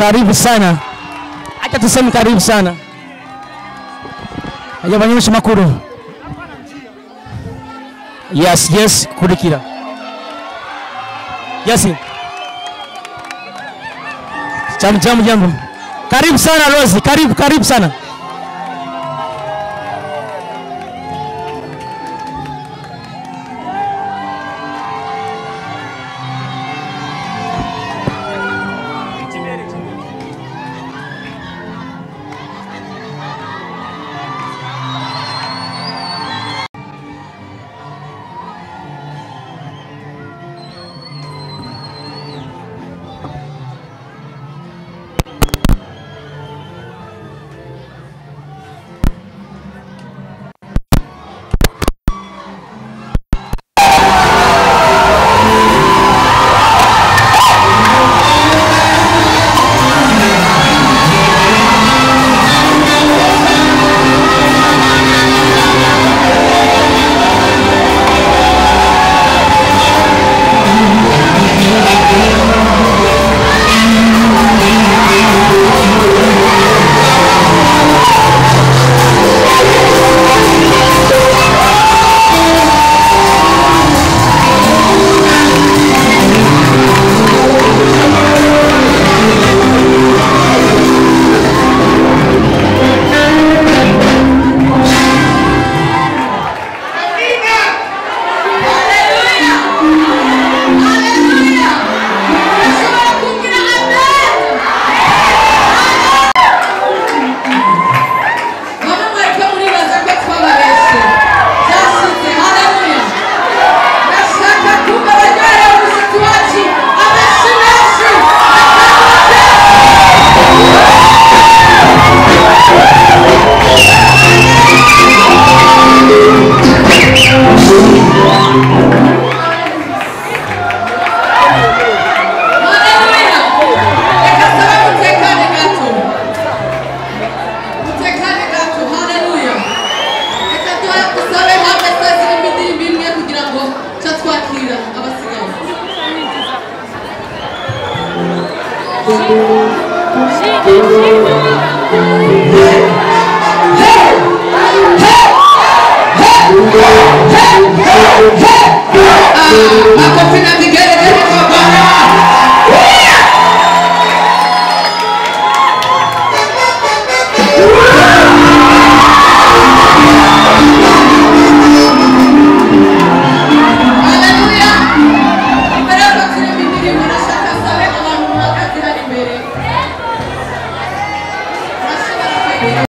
karibu sana acha tuseme karibu sana aja banyesha makuru yes yes kurikira yes jambo jambo jambo karibu sana Rose karibu karibu sana Makofi na vigelegele kwa Bwana. Haleluya. Imbere yuko turirimba indirimbo ndashaka nsabe abantu bahagaze hano imbere. Urashobora kwegera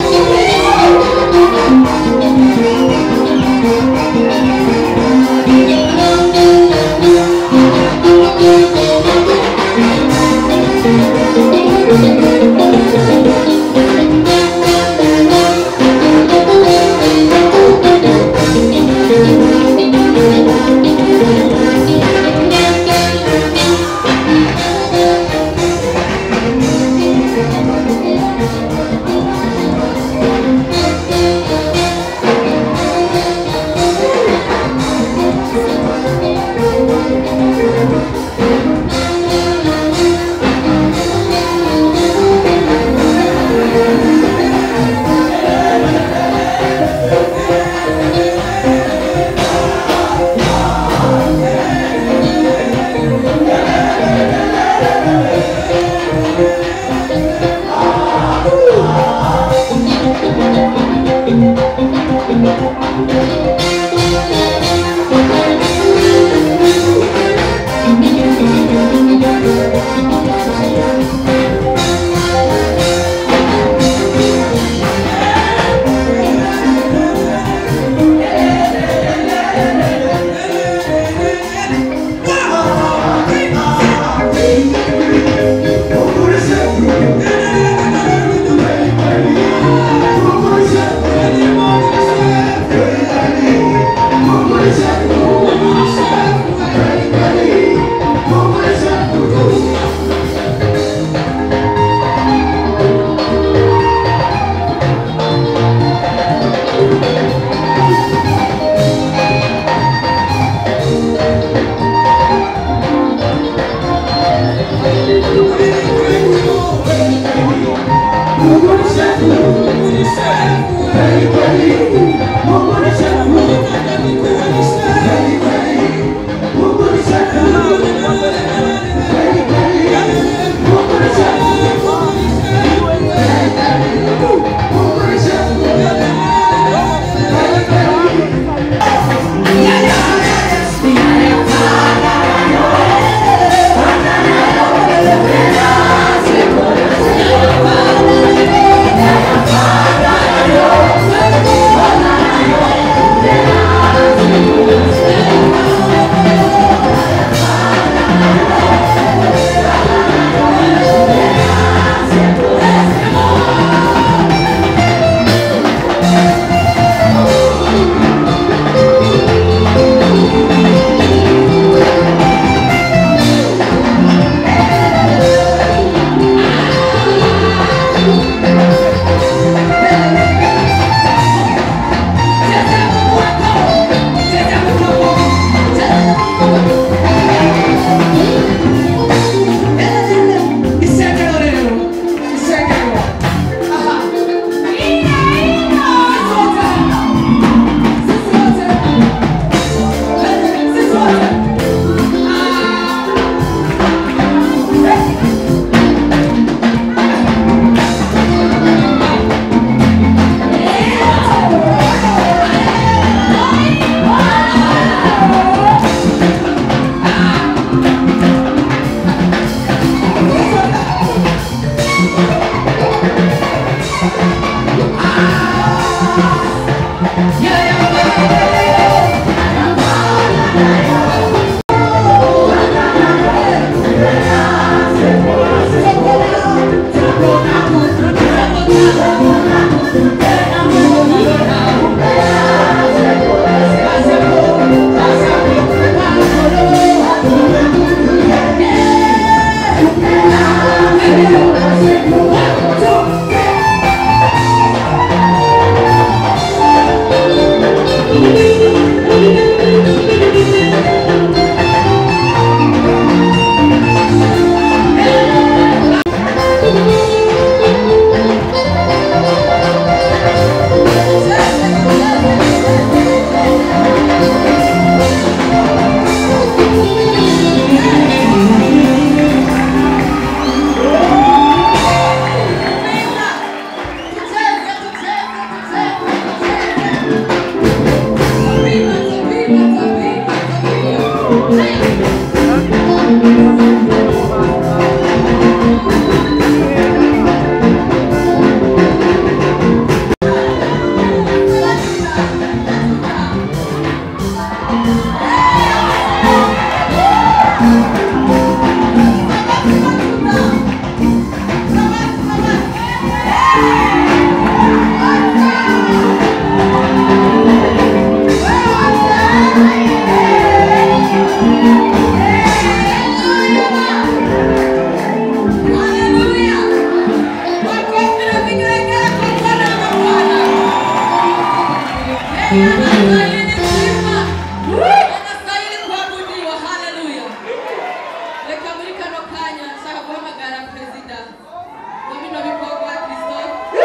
anastahili kuabudiwa haleluya reka muri kano kanya nshaka guhamagara perezida wa bino bikorwa christophe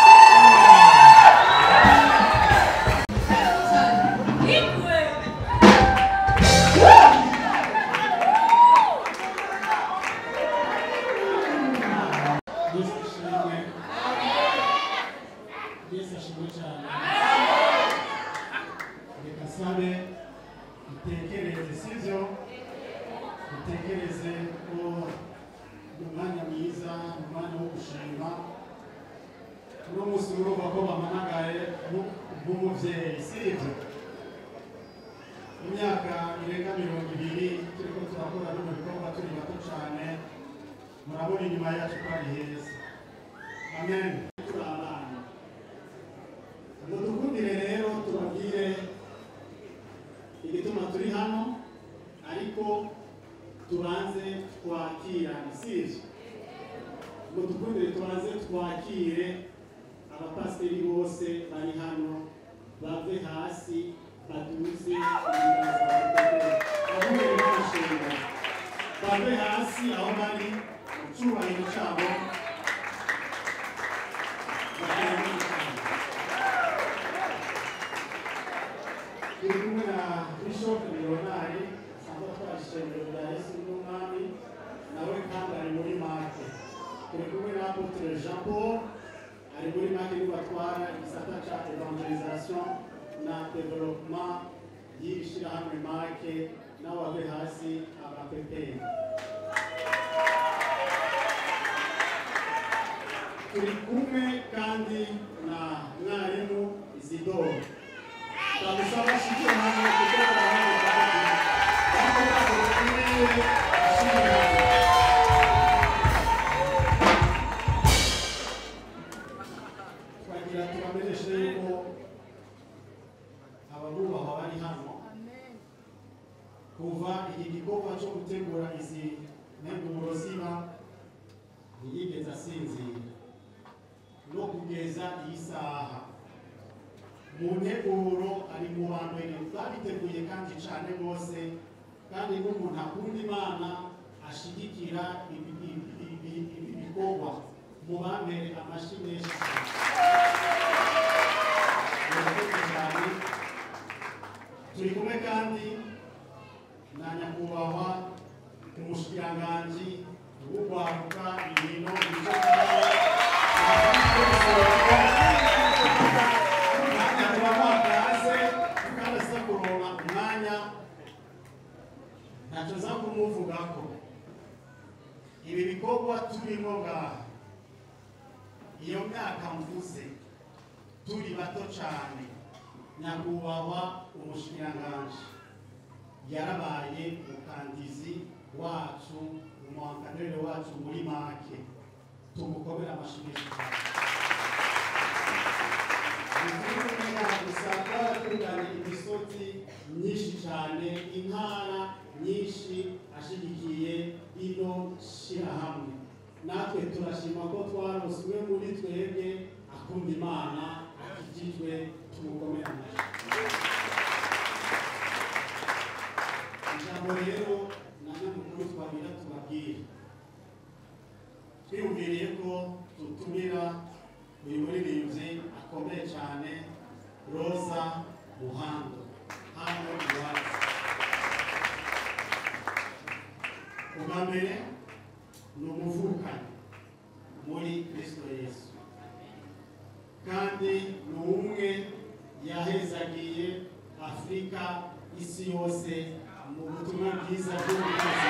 Ikwe. Yesu ashimwe Yesu ashimwe cyane reka sabe dutekereze sibyo dutekereze ko ni umwanya mwiza ni umwanya wo gushima uno munsi urumva ko bamanagaye nk- nk'umubyeyi sibyo imyaka irenga mirongo ibiri turiko turakora bino bikorwa turi bato cyane murabona inyuma yacu ko ari heza amen turi abana ngo dukundire rero tubabwire igituma turi hano ariko tubanze twakirane sivyo ngo dukundire tubanze twakire abapasiteri bose bari hano bave hasi baduze ibiganza bavuye n'amashenga bave hasi aho bari mu cyubahiro cyabo bakaba turi kumwe na bishop leonari asanzwe atwara ishengero rya yesu n'umwami nawe kandi ari muri make turi kumwe na apotre jean paul ari muri make niwe atwara igisata cya evangelisation na development y'iri shyirahamwe make nawe ave hasi abapeperi turi kumwe kandi na mwarimu isidoro twamusaba ashike hamwe kuko twagira tubamenyeshe yuko ababubahwa bari hano kuva iki gikorwa cyo gutegura izi nteguro ziba ntiyigeze asinzira no kugeza iyi saha mu nteguro ari mu ba mbere babiteguye kandi cyane rwose kandi n'umuntu akunda imana ashigikira ibi- ibi- ibi- ibi bikorwa mu ba mbere amashyi menshi cyane murakoze cyane turi kumwe kandi na nyakubahwa umushikiranganji w'urwaruka ibintu bice umwanya turabakaze kandi aza kuronka umwanya ntacyo nza kumuvugako ibi bikorwa turimo ngaha iyo myaka mvuze turi bato cyane nyakubahwa umushikiranganji yarabaye umukandizi wacu umuhanganire wacu muri make tumukomere amashyi menshi cyane gusa twaratunganye imisozi myinshi cyane intara nyinshi ashyigikiye ino shyirahamwe natwe turashima ko twarose umwe muri twebwe akunda imana akikijwe tumukomere amashyi ijambo rero na nyamukuru twagira tubabwire twiyumviriye ko dutumira uyu muririmbyi akomeye cyane roza muhando hano iwacu ubwa mbere ni umuvukanyi muri kristo yesu kandi ni umwe yahezagiye afurika isi yose mu butumwa bwiza bw'ubuvuzi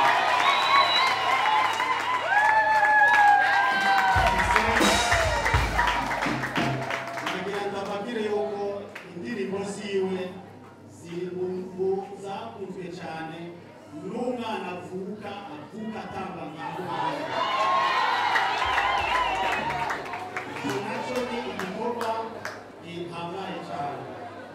nagira ngo ababwire yuko indirimbo ziwe ziri mu mu zakunzwe cyane n'umwana avuka avuka atamba nka muhanga icyo nacyo ni igikorwa gihambaye cyane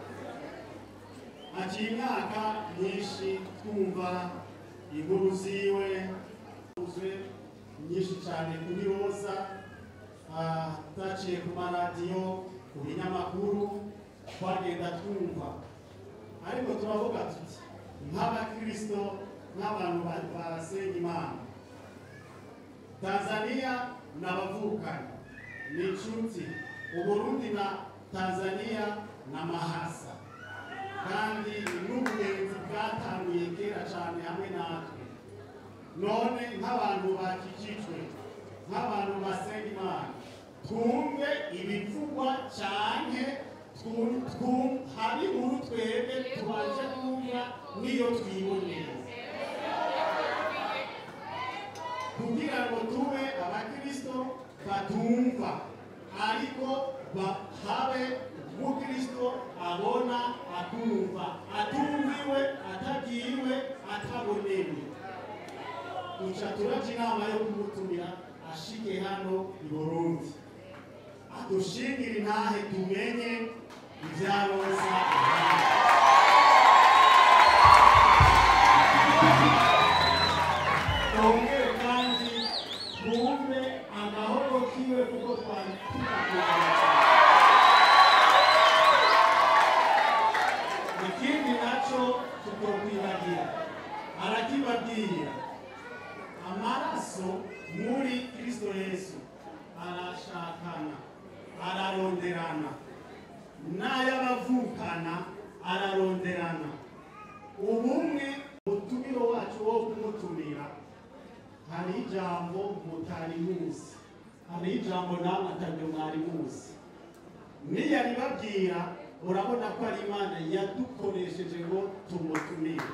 haciye imyaka myinshi twumva inkuru ziwe uzwe nyinshi cyane kuri roza ah, twaciye ku maradiyo ku binyamakuru twagenda twumva ariko turavuga tuti nk'abakristo nk'abantu ba- basenga imana tanzania ni abavukanyi ni inshuti uburundi na tanzania ni amahasa kandi n'ubugenzi bwatanguye kera cyane hamwe natwe none nk'abantu bakikijwe nk'abantu basenga imana twumve ibivugwa cyane twu- twu- hari inkuru twebwe tubashe kumva n'iyo twiboneye kugira ngo tube abakristo batumva ariko ba- habe umukristo abona akumva atumviwe atabwiwe atabonewe duca turaca inama yo kumutumira ashike hano i burundi adushingire intahe tumenye ibya roza twongere kandi twumve amahoro kiwe kuko twari tutakubona ikindi nacyo tutokwibagira arakibabwira amaraso muri kristo yesu arashakana araronderana n'ay'abavukana araronderana ubumwe umutumiro wacu wo kumutumira hari ijambo mutari muzi hari ijambo namwe atabyo mwari muzi niyaribabwira urabona ko ari imana yadukoresheje ngo tumutumire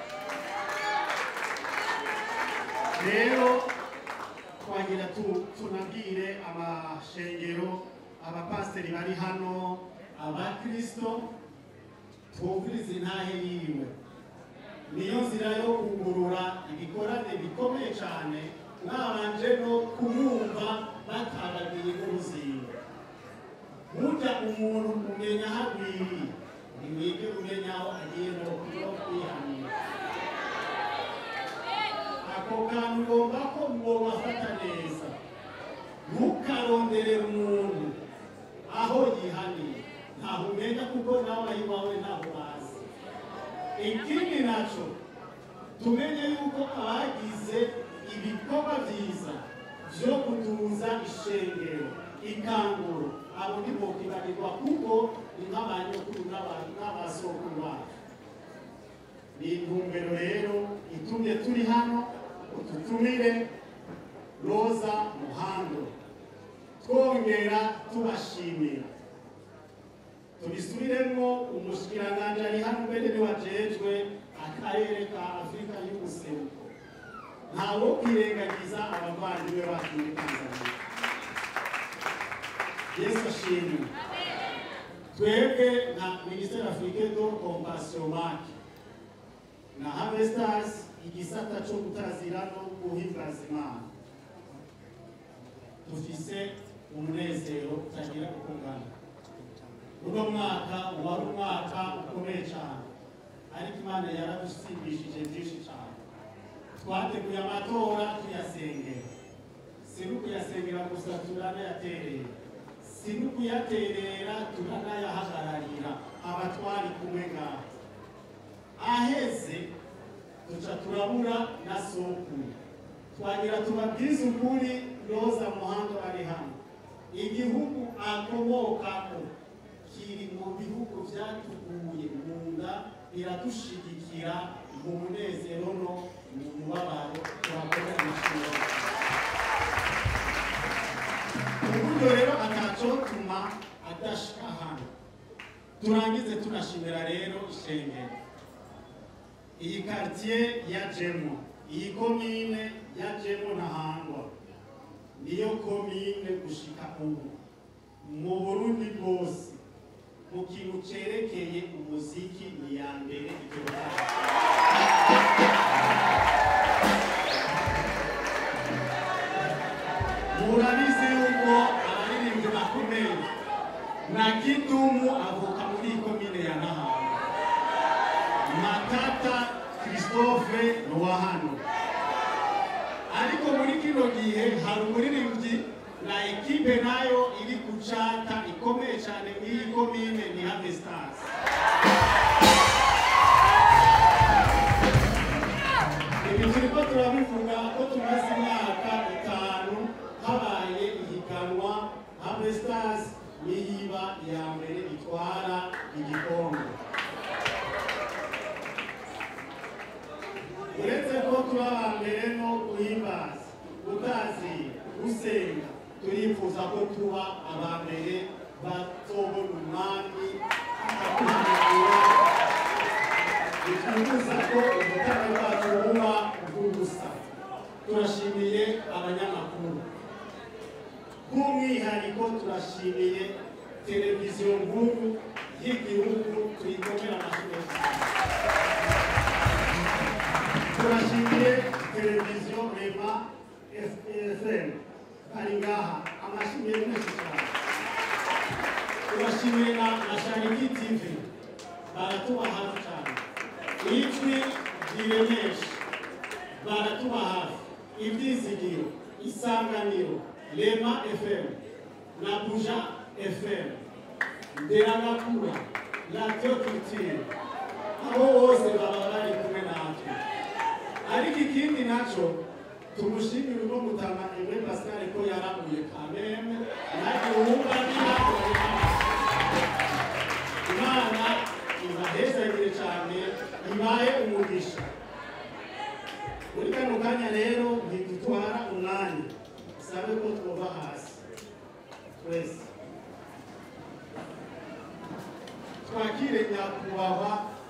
rero twagira tu- tunabwire amashengero abapasiteri bari hano abakristo twumvirize intahe yiwe niyo nzira yo kugurura ibikorane bikomeye cyane mwabanje no kumwumva batabagiye n'uruzingo burya umuntu umenya aho agwiriye nimwige umenya aho agiye no kwihanira ako kantu ugomba ko mwobafata neza ntukaronderere umuntu aho yihaniye ntaho umenya kuko nawe aho iwawe ntaho bazi ikindi nacyo tumenye yuko abagize ibikorwa byiza byo kutuza ishengero ikanguro abo ntibokibagirwa kuko ni nk'abanyokuru n'aba- n'abasokuru bacu ni intumbero rero itumye turi hano ututumire roza muhando twongera tubashimira tubisubiremo umushikiranganji ari hano mbere niwajejwe akarere ka afurika y'ubuseruko ntawo kwirengagiza abavandimwe bacu muri tanzania yesu ashimwe twebwe nka minisiteri afurike do kompasiyo maki Harvesters igisata cyo gutazira no guhimbaza Imana dufise umunezero utagira uko ungana uno mwaka wari umwaka ukomeye cyane ariko Imana yaradusimbishije byinshi cyane twateguye amatora tuyasengera si no kuyasengera gusa turanayaterera si no kuyaterera turanayahagararira abatwari kumwe ngaho aheze duca turabura na sokuru twagira tubabwize ukuri roza muhanda bari hano igihugu akomokamo kiri mu bihugu byatuguye mu nda biradushigikira mu munezero no mu mubabaro turakorera amashuri uburyo rero atacotuma adashika hano turangize tunashimira rero ishengero iyi quartier ya jemo iyi komine ya jemo ntahangwa niyo komine gushika ubu mu burundi bwose mu kintu cerekeye umuziki ni ya mbere igihugu murabizi yuko abaririmbyi bakomeye na kidumu avuka muri iyi komine ya nahanga matata christophe ni uwa hano ariko muri kino gihe hari umuririmbyi na ekipe nayo iri kucata ikomeye cyane muri iyi komine ni Havestars ibi turiko turabivuga ko tumaze imyaka itanu habaye ihiganwa Havestars niyiba iya mbere itwara igikombe uretse ko tuba aba mbere no guhimbaza gutazira gusenga turifuza ko tuba aba mbere batobona umwami akakuhanagura bifuza ko ubutane bwacu buba ubw'ubusa turashimiye abanyamakuru by'umwihariko turashimiye televiziyo nkuru y'igihugu tuyikomera amashuri turashimiye televiziyo rema fm ari ngaha amashimiye menshi cyane turashimiye na na shariki tv baratuba hafi cyane ijwi riremesha baratuba hafi ibyizigiro isanganiro rema fm na buja fm nderagakura radiyo culture abo bose baba bari kumwe natwe ariko ikindi nacyo tumushimire uno mutama Aimé Pascal ko yaramuye kameme nanjye wumva ninakorera imana ibahezagire cyane ibaye umugisha muri kano kanya rero ntidutwara umwanya sabe ko twova hasi twese twakire nyakubahwa